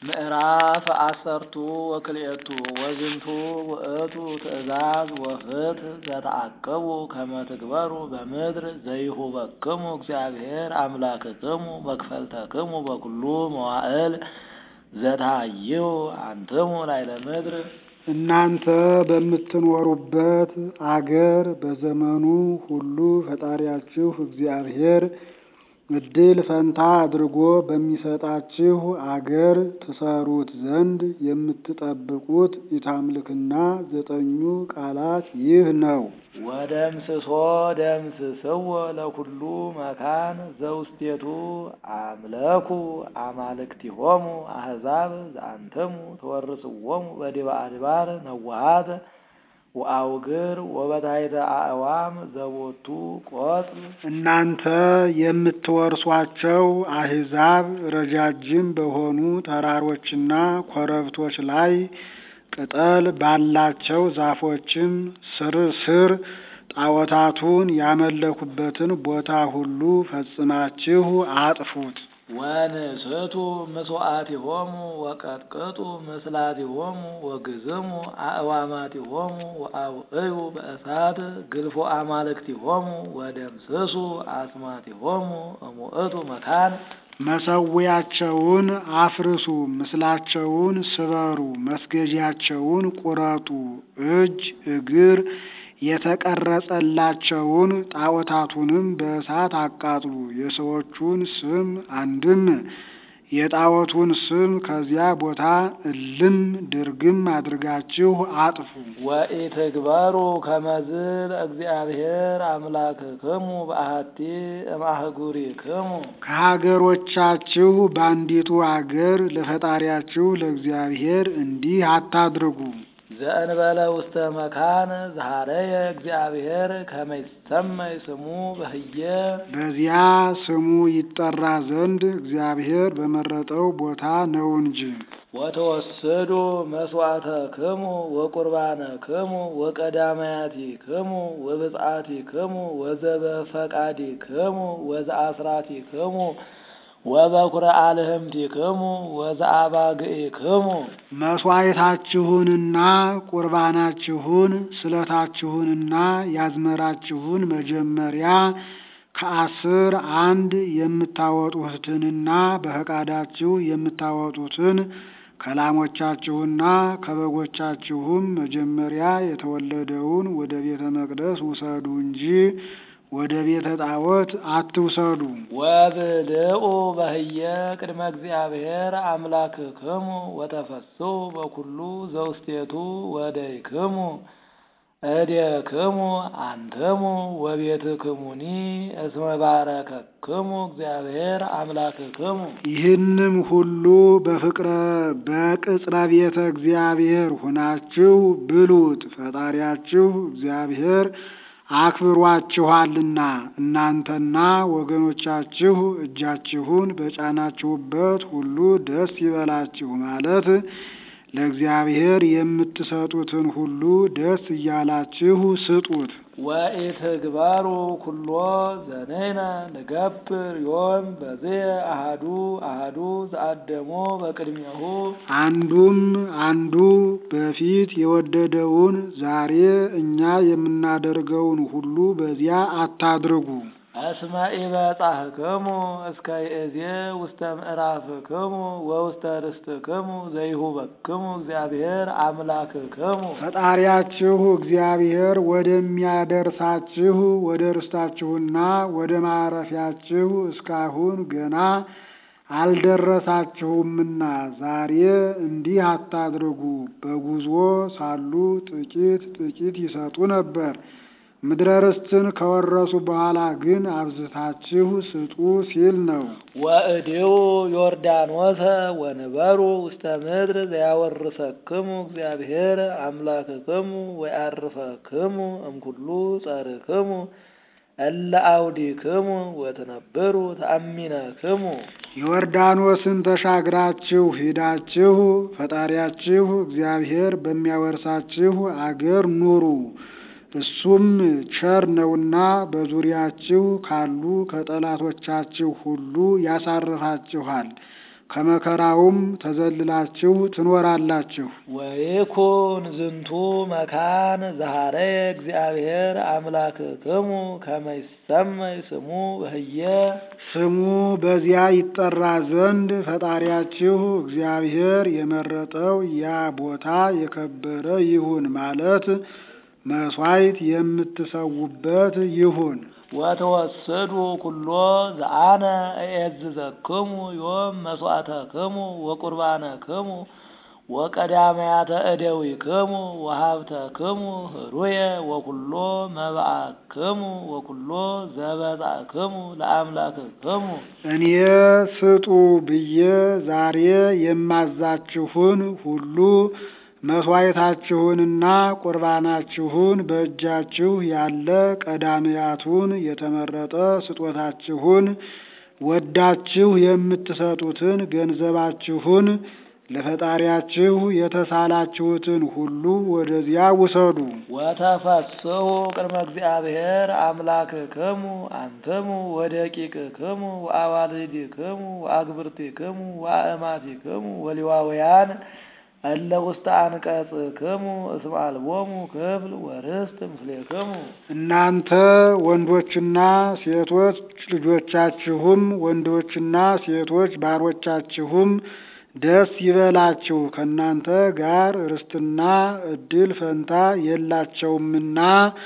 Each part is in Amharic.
ምዕራፍ አሰርቱ ወክልኤቱ ወዝንቱ ውእቱ ትእዛዝ ወፍትሕ ዘተአቅቡ ከመ ትግበሩ በምድር ዘይሁበክሙ እግዚአብሔር አምላክክሙ መክፈልተክሙ በኩሉ መዋዕል ዘትሃይዩ አንትሙ ላዕለ ምድር። እናንተ በምትኖሩበት አገር በዘመኑ ሁሉ ፈጣሪያችሁ እግዚአብሔር እድል ፈንታ አድርጎ በሚሰጣችሁ አገር ትሰሩት ዘንድ የምትጠብቁት ኢታምልክና ዘጠኙ ቃላት ይህ ነው። ወደምስሶ ደምስስዎ ለኩሉ መካን ዘውስቴቱ አምለኩ አማልክቲሆሙ አሕዛብ ዘአንትሙ ተወርስዎሙ በዲበ አድባር ነዋሃት ወአውግር ወበታሕተ አዕዋም ዘቦቱ ቆጽል። እናንተ የምትወርሷቸው አሕዛብ ረጃጅም በሆኑ ተራሮችና ኮረብቶች ላይ ቅጠል ባላቸው ዛፎችም ስር ስር ጣዖታቱን ያመለኩበትን ቦታ ሁሉ ፈጽማችሁ አጥፉት። ወንስቱ ምስዋዕቲሆሙ ወቀጥቅጡ ምስላቲሆሙ ወግዝሙ አእዋማቲሆሙ ወአውዕዩ በእሳት ግልፎ አማልክቲሆሙ ወደምስሱ አስማቲሆሙ እሙእቱ መካን። መሰዊያቸውን አፍርሱ፣ ምስላቸውን ስበሩ፣ መስገጃቸውን ቁረጡ፣ እጅ እግር የተቀረጸላቸውን ጣዖታቱንም በእሳት አቃጥሉ። የሰዎቹን ስም አንድም የጣዖቱን ስም ከዚያ ቦታ እልም ድርግም አድርጋችሁ አጥፉ። ወኢትግበሩ ከመዝ ለእግዚአብሔር አምላክክሙ በአሐቲ እምአህጉሪክሙ። ከሀገሮቻችሁ በአንዲቱ አገር ለፈጣሪያችሁ ለእግዚአብሔር እንዲህ አታድርጉ። ዘእንበለ ውስተ መካን ዘሃረየ እግዚአብሔር ከመ ይሰመይ ስሙ በህየ በዚያ ስሙ ይጠራ ዘንድ እግዚአብሔር በመረጠው ቦታ ነው እንጂ። ወተወስዱ መስዋዕተክሙ ወቁርባነክሙ ወቀዳማያቲክሙ ወብፅዓቲክሙ ወዘበፈቃዲክሙ ወዘአስራቲክሙ ወበኩረ አልህምቲክሙ ወዘአባግዒክሙ መስዋዕታችሁንና ቁርባናችሁን ስለታችሁንና ያዝመራችሁን መጀመሪያ ከአስር አንድ የምታወጡትንና በፈቃዳችሁ የምታወጡትን ከላሞቻችሁና ከበጎቻችሁም መጀመሪያ የተወለደውን ወደ ቤተ መቅደስ ውሰዱ እንጂ ወደ ቤተ ጣዖት አትውሰዱ። ወብልዑ በህየ ቅድመ እግዚአብሔር አምላክክሙ ወተፈስሑ በኩሉ ዘውስቴቱ ወደይክሙ እዴክሙ አንትሙ ወቤትክሙኒ እስመ ባረከክሙ እግዚአብሔር አምላክክሙ። ይህንም ሁሉ በፍቅረ በቅጽረ ቤተ እግዚአብሔር ሁናችሁ ብሉት፣ ፈጣሪያችሁ እግዚአብሔር አክብሯችኋልና እናንተና ወገኖቻችሁ እጃችሁን በጫናችሁበት ሁሉ ደስ ይበላችሁ ማለት ለእግዚአብሔር የምትሰጡትን ሁሉ ደስ እያላችሁ ስጡት። ወኢትግበሩ ኩሎ ዘነይነ ንገብር ዮም በዝየ አሃዱ አሃዱ ዘአደሞ በቅድሜሁ አንዱም አንዱ በፊት የወደደውን ዛሬ እኛ የምናደርገውን ሁሉ በዚያ አታድርጉ። እስመ ኢበጻሕክሙ እስከ ይእዜ ውስተ ምዕራፍክሙ ወውስተ ርስትክሙ ዘይሁበክሙ እግዚአብሔር አምላክክሙ። ፈጣሪያችሁ እግዚአብሔር ወደሚያደርሳችሁ ወደ ርስታችሁና ወደ ማረፊያችሁ እስካሁን ገና አልደረሳችሁምና ዛሬ እንዲህ አታድርጉ። በጉዞ ሳሉ ጥቂት ጥቂት ይሰጡ ነበር። ምድረ ርስትን ከወረሱ በኋላ ግን አብዝታችሁ ስጡ ሲል ነው። ወእዴው ዮርዳኖሰ ወንበሩ ውስተ ምድር ዘያወርሰክሙ እግዚአብሔር አምላክክሙ ወያርፈክሙ እምኩሉ ጸርክሙ እለ አውዲክሙ ወትነብሩ ተአሚነክሙ። ዮርዳኖስን ተሻግራችሁ ሂዳችሁ ፈጣሪያችሁ እግዚአብሔር በሚያወርሳችሁ አገር ኑሩ። እሱም ቸር ነውና በዙሪያችሁ ካሉ ከጠላቶቻችሁ ሁሉ ያሳርፋችኋል። ከመከራውም ተዘልላችሁ ትኖራላችሁ። ወይኩን ዝንቱ መካን ዘሃረየ እግዚአብሔር አምላክክሙ ከመ ይሰመይ ስሙ በህየ ስሙ በዚያ ይጠራ ዘንድ ፈጣሪያችሁ እግዚአብሔር የመረጠው ያ ቦታ የከበረ ይሁን ማለት መሥዋዕት የምትሰዉበት ይሁን። ወተወሰዱ ኩሎ ዘአነ እኤዝዘክሙ ዮም መስዋዕተክሙ ወቁርባነክሙ ወቀዳማያተ እደዊክሙ ወሀብተክሙ ህሩየ ወኩሎ መባአክሙ ወኩሎ ዘበጻእክሙ ለአምላክክሙ እኔ ስጡ ብዬ ዛሬ የማዛችሁን ሁሉ መሥዋዕታችሁንና ቁርባናችሁን በእጃችሁ ያለ ቀዳሚያቱን የተመረጠ ስጦታችሁን ወዳችሁ የምትሰጡትን ገንዘባችሁን ለፈጣሪያችሁ የተሳላችሁትን ሁሉ ወደዚያ ውሰዱ። ወተፈስሑ ቅድመ እግዚአብሔር አምላክክሙ አንትሙ ወደቂቅክሙ ወአዋልዲክሙ ወአግብርቲክሙ ወአእማቲክሙ ወሌዋውያን እለ ውስተ አንቀጽክሙ እስመ አልቦሙ ክፍል ወርስት ምስሌክሙ እናንተ ወንዶችና ሴቶች ልጆቻችሁም ወንዶችና ሴቶች ባሮቻችሁም ደስ ይበላችሁ፣ ከእናንተ ጋር ርስትና እድል ፈንታ የላቸውምና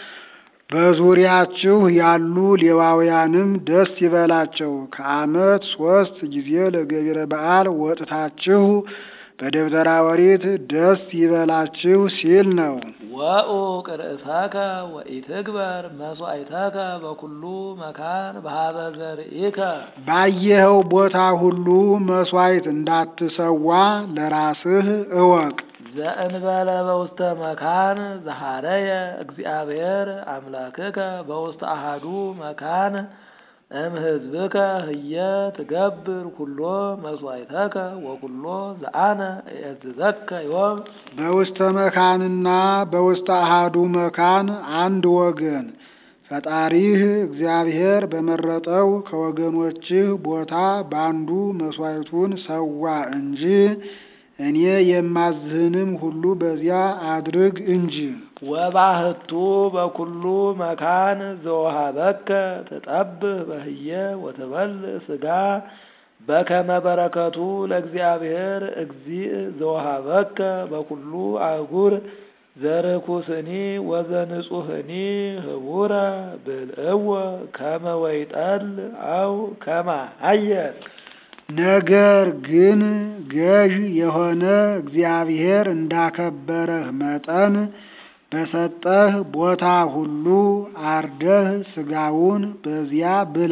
በዙሪያችሁ ያሉ ሌዋውያንም ደስ ይበላቸው። ከዓመት ሶስት ጊዜ ለገቢረ በዓል ወጥታችሁ በደብተራ ኦሪት ደስ ይበላችሁ ሲል ነው። ወኡቅ ርእሰከ ወኢትግበር መስዋዕተከ በኩሉ መካን በሀበ ዘርኢከ ባየኸው ቦታ ሁሉ መሥዋዕት እንዳትሰዋ ለራስህ እወቅ። ዘእንበለ በውስተ መካን ዘሃረየ እግዚአብሔር አምላክከ በውስተ አሃዱ መካን እምሕዝብከ ህየ ትገብር ኩሎ መስዋዕተከ ወኩሎ ዘአነ እእዝዘከ ዮም በውስተ መካንና በውስተ አሃዱ መካን አንድ ወገን ፈጣሪህ እግዚአብሔር በመረጠው ከወገኖችህ ቦታ ባንዱ መሥዋዕቱን ሰዋ እንጂ እኔ የማዝህንም ሁሉ በዚያ አድርግ እንጂ። ወባህቱ በኩሉ መካን ዘወሃበከ ትጠብህ በህየ ወትበልዕ ስጋ በከመ በረከቱ ለእግዚአብሔር እግዚእ ዘወሃበከ በኩሉ አህጉር ዘርኩስኒ ወዘንጹህኒ ህቡረ ብልዕዎ ከመ ወይጠል አው ከመ አየር ነገር ግን ገዥ የሆነ እግዚአብሔር እንዳከበረህ መጠን በሰጠህ ቦታ ሁሉ አርደህ ስጋውን በዚያ ብላ።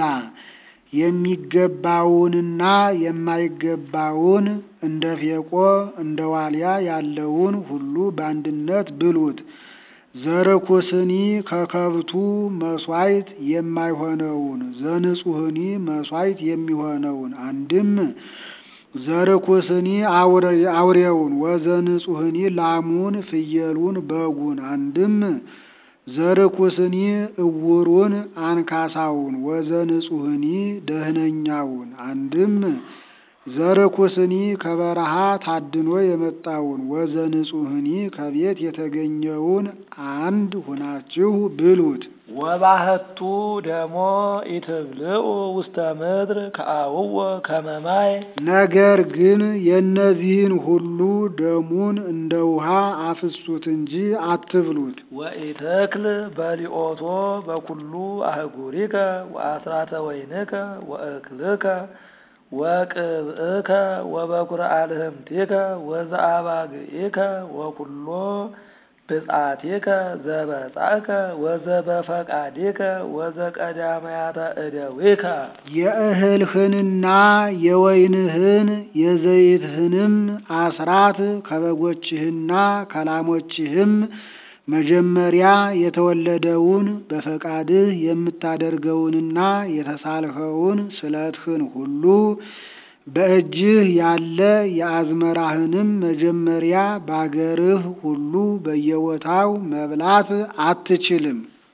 የሚገባውንና የማይገባውን እንደ ፌቆ እንደ ዋልያ ያለውን ሁሉ በአንድነት ብሉት። ዘርኩስኒ ከከብቱ መሥዋዕት የማይሆነውን ዘንጹህኒ መሥዋዕት የሚሆነውን አንድም ዘርኩስኒ አውሬውን ወዘንጹህኒ ላሙን ፍየሉን በጉን አንድም ዘርኩስኒ እውሩን አንካሳውን ወዘንጹህኒ ደህነኛውን አንድም ዘርኩስኒ ከበረሃ ታድኖ የመጣውን ወዘንጹህኒ ከቤት የተገኘውን አንድ ሁናችሁ ብሉት። ወባህቱ ደሞ ኢትብልዑ ውስተ ምድር ከአውወ ከመማይ ነገር ግን የእነዚህን ሁሉ ደሙን እንደ ውሃ አፍሱት እንጂ አትብሉት። ወኢትክል በሊኦቶ በኩሉ አህጉሪከ ወአስራተ ወይንከ ወእክልከ ወቅብእከ ወበኩረ አልህምቲከ ወዘአባግኢከ ወኩሎ ብጻቲከ ዘበጻእከ ወዘበፈቃዲከ ወዘቀዳማያተ እደዊከ የእህልህንና የወይንህን የዘይትህንም አስራት ከበጎችህና ከላሞችህም መጀመሪያ የተወለደውን በፈቃድህ የምታደርገውንና የተሳልኸውን ስለትህን ሁሉ በእጅህ ያለ የአዝመራህንም መጀመሪያ ባገርህ ሁሉ በየቦታው መብላት አትችልም።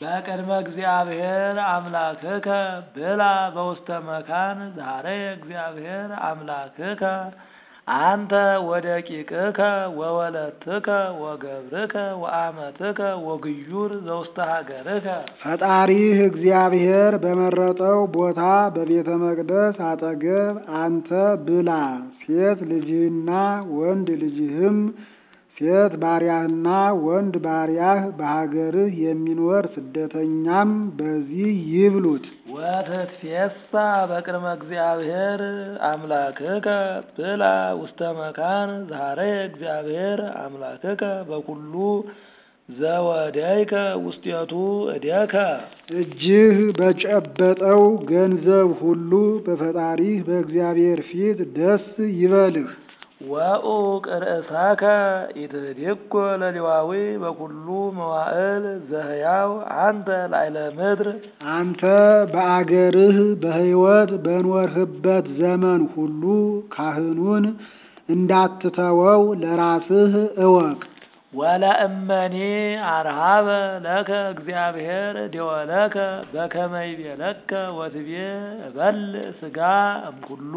በቅድመ እግዚአብሔር አምላክከ ብላ በውስተ መካን ዛሬ እግዚአብሔር አምላክከ አንተ ወደቂቅከ ወወለትከ ወገብርከ ወአመትከ ወግዩር ዘውስተ ሀገርከ ፈጣሪህ እግዚአብሔር በመረጠው ቦታ በቤተ መቅደስ አጠገብ አንተ ብላ፣ ሴት ልጅህና ወንድ ልጅህም ሴት ባሪያህና ወንድ ባሪያህ በሀገርህ የሚኖር ስደተኛም በዚህ ይብሉት። ወትትፌሳ በቅድመ እግዚአብሔር አምላክከ ብላ ውስተ መካን ዛሬ እግዚአብሔር አምላክከ በኩሉ ዘወደይከ ውስጤቱ እዴከ እጅህ በጨበጠው ገንዘብ ሁሉ በፈጣሪህ በእግዚአብሔር ፊት ደስ ይበልህ። ወኡቅ ርእሰከ ኢትህዲጎ ለሌዋዊ በኩሉ መዋዕል ዘህያው አንተ ላዕለ ምድር አንተ በአገርህ በሕይወት በኖርህበት ዘመን ሁሉ ካህኑን እንዳትተወው ለራስህ እወቅ። ወለእመኒ አርሃበ ለከ እግዚአብሔር ደወለከ በከመ ይቤለከ ወትቤ እበልዕ ሥጋ እምኩሉ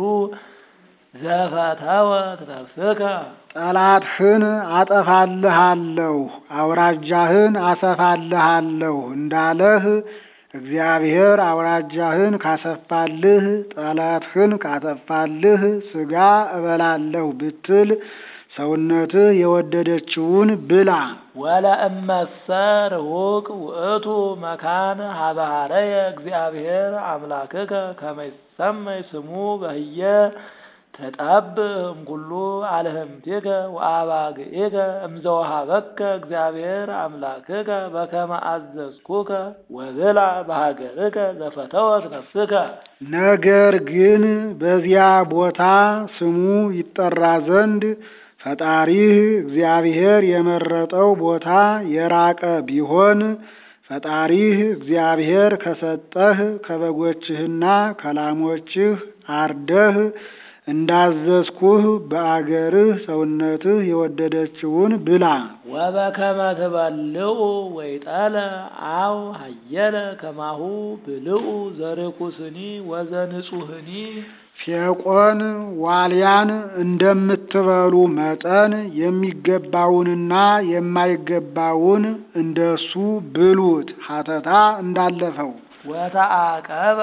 ዘፈተወት ነፍስከ ጠላትህን አጠፋልሃለሁ አውራጃህን አሰፋልሃለሁ እንዳለህ እግዚአብሔር አውራጃህን ካሰፋልህ ጠላትህን ካጠፋልህ ሥጋ እበላለሁ ብትል ሰውነትህ የወደደችውን ብላ። ወለእመሰ ርሁቅ ውእቱ መካን ሀበሃረየ እግዚአብሔር አምላክከ ከመ ይሰመይ ስሙ በህየ ተጠብእ እምኩሉ አልህምቲከ ወአባግዒከ እምዘወሃበከ እግዚአብሔር አምላክከ በከመ አዘዝኩከ ወብላ በሀገርከ ዘፈተወት ነፍስከ። ነገር ግን በዚያ ቦታ ስሙ ይጠራ ዘንድ ፈጣሪህ እግዚአብሔር የመረጠው ቦታ የራቀ ቢሆን ፈጣሪህ እግዚአብሔር ከሰጠህ ከበጎችህና ከላሞችህ አርደህ እንዳዘዝኩህ በአገርህ ሰውነትህ የወደደችውን ብላ። ወበከመ ትበልዑ ወይጠለ አው ሀየለ ከማሁ ብልዑ ዘርኩስኒ ወዘንጹህኒ ፌቆን ዋልያን እንደምትበሉ መጠን የሚገባውንና የማይገባውን እንደሱ ብሉት። ሀተታ እንዳለፈው ወተአቀበ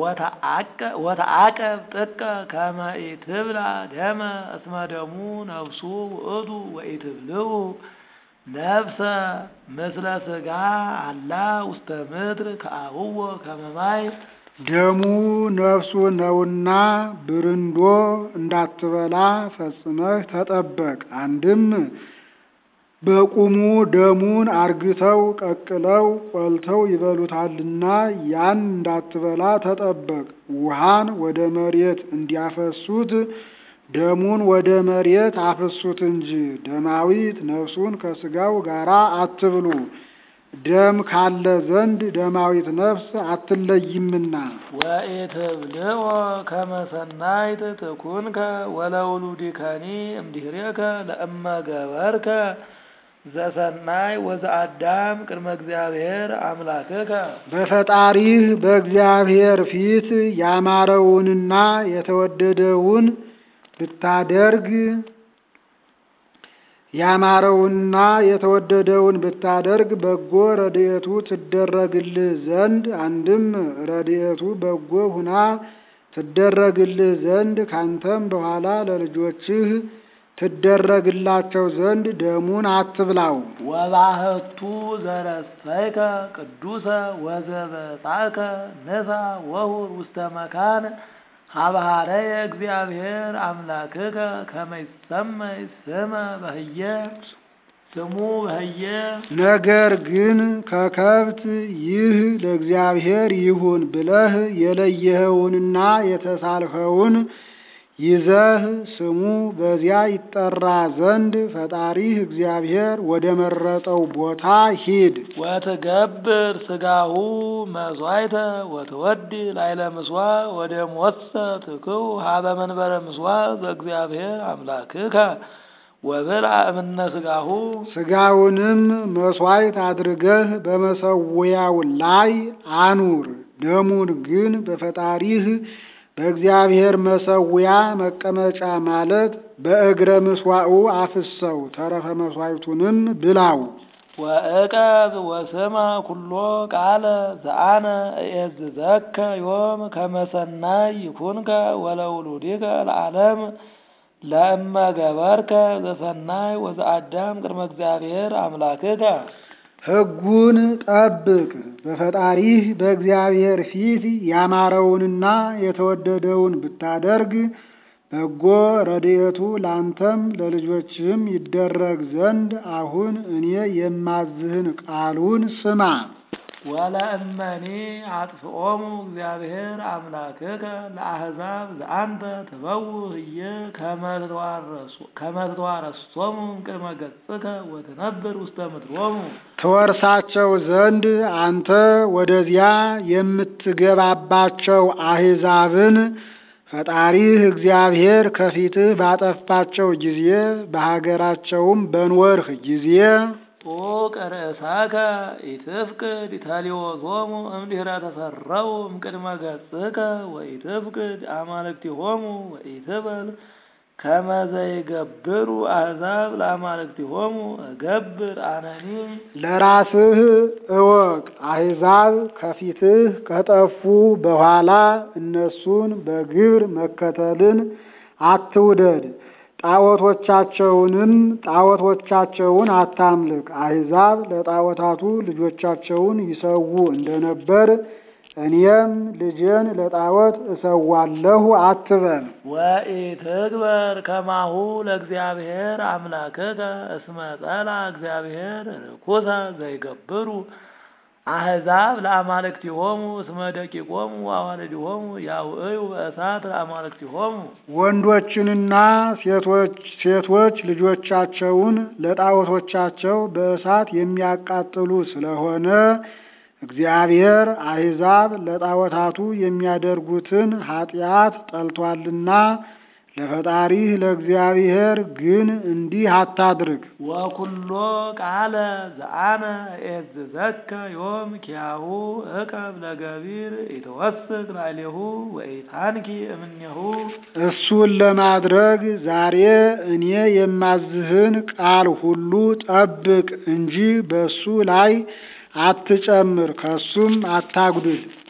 ወተአቀብ ጥቀ ከመ ኢትብላ ደመ እስመ ደሙ ነፍሱ ውእቱ ወኢትብልዑ ነፍሰ ምስለ ሥጋ አላ ውስተ ምድር ከአብዎ ከመ ማይ ደሙ ነፍሱ ነውና ብርንዶ እንዳትበላ ፈጽመህ ተጠበቅ። አንድም በቁሙ ደሙን አርግተው ቀቅለው ቆልተው ይበሉታልና ያን እንዳትበላ ተጠበቅ። ውሃን ወደ መሬት እንዲያፈሱት ደሙን ወደ መሬት አፍሱት እንጂ ደማዊት ነፍሱን ከሥጋው ጋር አትብሉ። ደም ካለ ዘንድ ደማዊት ነፍስ አትለይምና። ወኢትብልዖ ከመ ሰናይት ትኩንከ ወለውሉድከኒ እምድኅሬከ ለእመ ገበርከ ዘሰናይ ወዘአዳም ቅድመ እግዚአብሔር አምላክከ በፈጣሪህ በእግዚአብሔር ፊት ያማረውንና የተወደደውን ብታደርግ ያማረውንና የተወደደውን ብታደርግ በጎ ረድኤቱ ትደረግልህ ዘንድ አንድም ረድኤቱ በጎ ሁና ትደረግልህ ዘንድ ካንተም በኋላ ለልጆችህ ትደረግላቸው ዘንድ ደሙን አትብላው። ወባህቱ ዘረሰይከ ቅዱሰ ወዘበጻእከ ንሳ ወሁር ውስተ መካን ሀበሃረየ እግዚአብሔር አምላክከ ከመ ይሰመይ ስመ በህየ ስሙ በህየ ነገር ግን ከከብት ይህ ለእግዚአብሔር ይሁን ብለህ የለየኸውንና የተሳልኸውን ይዘህ ስሙ በዚያ ይጠራ ዘንድ ፈጣሪህ እግዚአብሔር ወደ መረጠው ቦታ ሂድ። ወትገብር ስጋሁ መስዋዕተ ወትወዲ ላይለ ምስዋ ወደ ሞሰ ትክው ሀበ መንበረ ምስዋ ዘእግዚአብሔር አምላክከ ወብልዐ እምነ ሥጋሁ ሥጋውንም መሥዋዕት አድርገህ በመሠዊያው ላይ አኑር። ደሙን ግን በፈጣሪህ በእግዚአብሔር መሠዊያ መቀመጫ ማለት በእግረ ምሥዋዑ አፍሰው፣ ተረፈ መሥዋዕቱንም ብላው። ወእቀብ ወስማ ኩሎ ቃለ ዘአነ እዔዝዘከ ዮም ከመ ሰናይ ይኩንከ ወለውሉድከ ለዓለም ለእመ ገበርከ ዘሰናይ ወዘአዳም ቅድመ እግዚአብሔር አምላክከ ሕጉን ጠብቅ። በፈጣሪህ በእግዚአብሔር ፊት ያማረውንና የተወደደውን ብታደርግ በጎ ረድኤቱ ላንተም ለልጆችህም ይደረግ ዘንድ አሁን እኔ የማዝህን ቃሉን ስማ። ወለእመኒ አጥፍኦሙ እግዚአብሔር አምላክከ ለአሕዛብ ዘአንተ ትበውህ እየ ከመ ትተዋረሶሙ እምቅድመ ገጽከ ወትነብር ውስተ ምድሮሙ ትወርሳቸው ዘንድ አንተ ወደዚያ የምትገባባቸው አሕዛብን ፈጣሪህ እግዚአብሔር ከፊትህ ባጠፋቸው ጊዜ በሀገራቸውም በኖርህ ጊዜ ጡቅ ርእሳከ ኢትፍቅድ ተሊወቶሙ እምድኅረ ተሰረው እምቅድመ ገጽከ ወኢትፍቅድ አማልክቲሆሙ ወኢትበል ከመ ዘይገብሩ አሕዛብ ለአማልክቲሆሙ እገብር አነኒ ለራስህ እወቅ። አሕዛብ ከፊትህ ከጠፉ በኋላ እነሱን በግብር መከተልን አትውደድ። ጣዖቶቻቸውንም ጣዖቶቻቸውን አታምልክ። አሕዛብ ለጣዖታቱ ልጆቻቸውን ይሰዉ እንደነበር እኔም ልጄን ለጣዖት እሰዋለሁ አትበል። ወኢትግበር ከማሁ ለእግዚአብሔር አምላክከ እስመ ጸላ እግዚአብሔር ርኩሰ ዘይገብሩ አሕዛብ ለአማልክቲሆሙ እስመ ደቂቆሙ ወአዋልዲሆሙ ያውዕዩ በእሳት ለአማልክቲሆሙ ወንዶችንና ሴቶች ሴቶች ልጆቻቸውን ለጣዖቶቻቸው በእሳት የሚያቃጥሉ ስለሆነ እግዚአብሔር አሕዛብ ለጣዖታቱ የሚያደርጉትን ኃጢአት ጠልቷልና ለፈጣሪህ ለእግዚአብሔር ግን እንዲህ አታድርግ። ወኩሎ ቃለ ዘአነ እዔዝዘከ ዮም ኪያሁ እቀብ ለገቢር ኢተወስክ ላዕሌሁ ወኢታንኪ እምኔሁ እሱን ለማድረግ ዛሬ እኔ የማዝህን ቃል ሁሉ ጠብቅ እንጂ በሱ ላይ አትጨምር፣ ከሱም አታጉድል።